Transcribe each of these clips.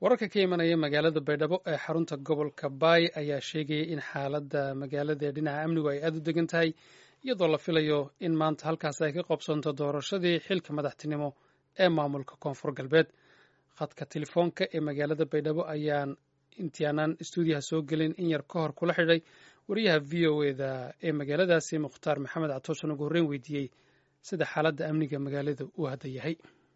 wararka ka imanaya magaalada baydhabo ee xarunta gobolka baay ayaa sheegaya in xaaladda magaalada ee dhinaca amnigu ay aada u degan tahay iyadoo la filayo in maanta halkaas ay ka qobsanto doorashadii xilka madaxtinimo ee maamulka koonfur galbeed khadka telefoonka ee magaalada baydhabo ayaan intiaanaan stuudiyaha soo gelin in yar ka hor kula xidhay wariyaha v o eda ee magaaladaasi mukhtaar maxamed catoosan ugu horreyn weydiiyey sida xaaladda amniga magaalada uu hadda yahay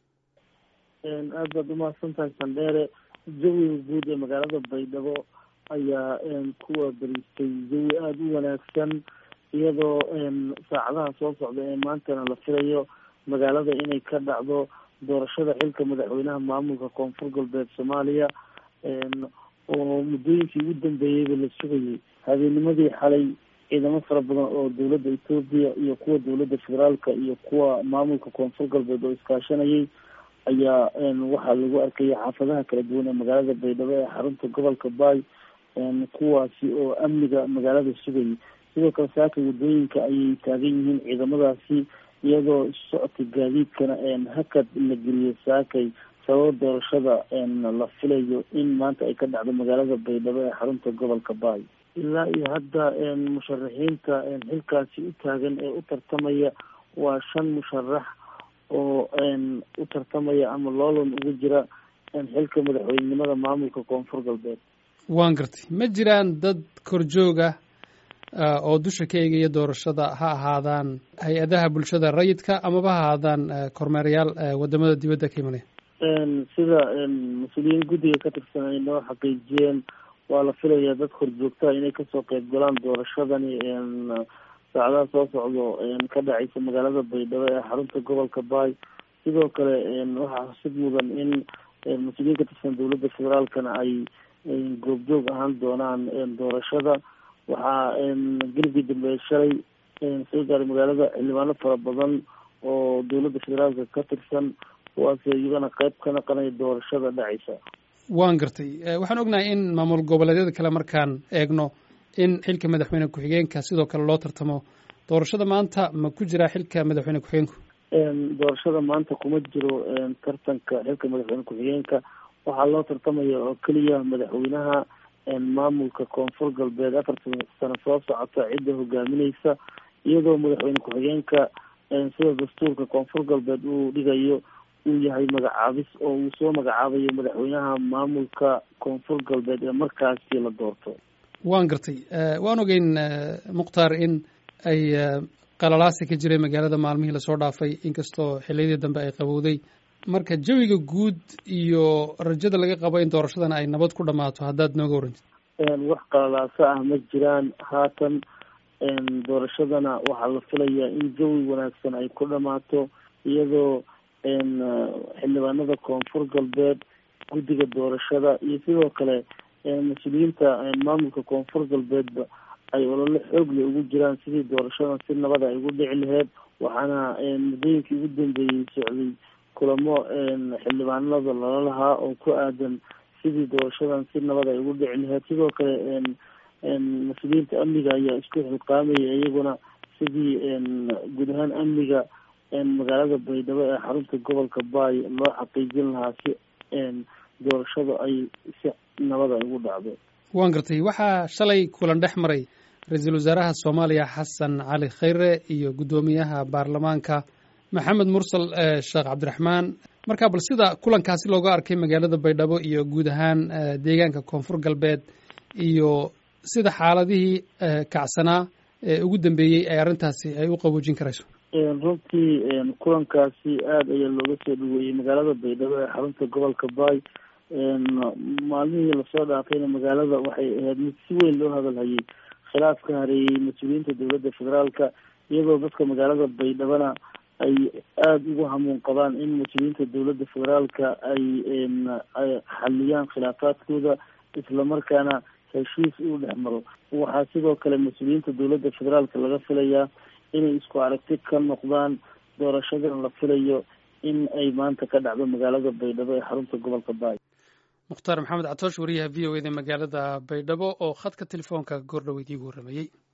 aad baad umahadsantahay sandheere jawiga guud ee magaalada baydhabo ayaa kuwa bariistay jawi aada u wanaagsan iyadoo saacadaha soo socda ee maantana la filayo magaalada inay ka dhacdo doorashada xilka madaxweynaha maamulka koonfur galbeed soomaaliya oo muddooyinkii ugu dambeeyeyba la sugayay habeennimadii xalay ciidamo fara badan oo dowladda etoobiya iyo kuwa dowladda federaalka iyo kuwa maamulka koonfur galbeed oo iskaashanayay ayaa waxaa lagu arkaya xaafadaha kala duwan ee magaalada baydhabo ee xarunta gobolka baay kuwaasi oo amniga magaalada sugayay sidoo kale saakay waddooyinka ayay taagan yihiin ciidamadaasi iyadoo socodka gaadiidkana hakad la geliyo saakay sababa doorashada la filayo in maanta ay ka dhacdo magaalada baydhabo ee xarunta gobolka baay ilaa iyo hadda musharaxiinta xilkaasi u taagan ee u tartamaya waa shan musharax oo u tartamaya ama loolan ugu jira xilka madaxweynenimada maamulka koonfur galbeed waan gartay ma jiraan dad korjooga oo dusha ka eegaya doorashada ha ahaadaan hay-adaha bulshada rayidka amaba ha ahaadaan kormeerayaal wadamada dibadda ka imanaya sida mas-uuliyiin guddiga ka tirsan ay noo xaqiijiyeen waa la filayaa dad korjoogtaha inay kasoo qeyb galaan doorashadani saacadaha soo socdo ka dhacaysa magaalada baydhabo ee xarunta gobolka baay sidoo kale waxaa xusid mudan in mas-uuliyiin ka tirsan dowladda federaalkana ay goobjoog ahaan doonaan doorashada waxaa gelibkii dambe shalay soo gaaray magaalada xildhibaano fara badan oo dowladda federaalka ka tirsan kuwaas iyagana qeyb ka naqanaya doorashada dhacaysa waan gartay waxaan ognahay in maamul goboleedyada kale markaan eegno in xilka madaxweyne ku-xigeenka sidoo kale loo tartamo doorashada maanta ma ku jiraa xilka madaxweyne ku-xigeenku doorashada maanta kuma jiro tartanka xilka madaxweyne ku-xigeenka waxaa loo tartamaya oo keliya madaxweynaha maamulka koonfur galbeed afartan sano soo socota cidda hogaamineysa iyadoo madaxweyne ku-xigeenka sida dastuurka koonfur galbeed uu dhigayo uu yahay magacaabis oo uu soo magacaabayo madaxweynaha maamulka koonfur galbeed ee markaasi la doorto waan gartay waan ogeyn mukhtaar in ay qalalaasi ka jiray magaalada maalmihii lasoo dhaafay inkastoo xiliyadii dambe ay qabowday marka jawiga guud iyo rajada laga qabo in doorashadana ay nabad ku dhammaato haddaad nooga warantid wax qalalaaso ah ma jiraan haatan doorashadana waxaa la filayaa in jawi wanaagsan ay ku dhammaato iyadoo xildhibaanada koonfur galbeed guddiga doorashada iyo sidoo kale mas-uuliyiinta maamulka koonfur galbeedba ay olole xoogle ugu jiraan sidii doorashadan si nabada ay ugu dhici laheyd waxaana muddooyinkii ugu dambeeyey socday kulamo xildhibaanada lala lahaa oo ku aadan sidii doorashadan si nabad ay ugu dhici laheyd sidoo kale mas-uuliyiinta amniga ayaa isku xilqaamaya iyaguna sidii guud ahaan amniga magaalada baydhabo ee xarunta gobolka baay loo xaqiijin lahaa si doorashada ay si nabad ay ugu dhacdo waan gartay waxaa shalay kulan dhex maray ra-iisul wasaaraha soomaaliya xasan cali khayre iyo guddoomiyaha baarlamaanka maxamed mursal sheekh cabdiraxmaan marka bal sida kulankaasi looga arkay magaalada baydhabo iyo guud ahaan deegaanka koonfur galbeed iyo sida xaaladihii kacsanaa ee ugu dambeeyey ay arrintaasi ay u qaboojin karayso runtii kulankaasi aada ayaa looga soo dhaweeyey magaalada baydhabo ee xarunta gobolka baay maalmihii lasoo dhaafayna magaalada waxay ahayd mid si weyn loo hadalhayay khilaaf ka hareeyey mas-uuliyiinta dowladda federaalka iyadoo dadka magaalada baydhabona ay aada ugu hamuun qabaan in mas-uuliyiinta dowladda federaalka ay xaliyaan khilaafaadkooda islamarkaana heshiis uu dhex maro waxaa sidoo kale mas-uuliyiinta dowladda federaalka laga filayaa inay isku aragti ka noqdaan doorashadan la filayo in ay maanta ka dhacdo magaalada baydhabo ee xarunta gobolka baay mukhtaar maxamed catoosh wariyaha v o eda magaalada baydhabo oo khadka telefoonka goordhoweyd iigu warramayey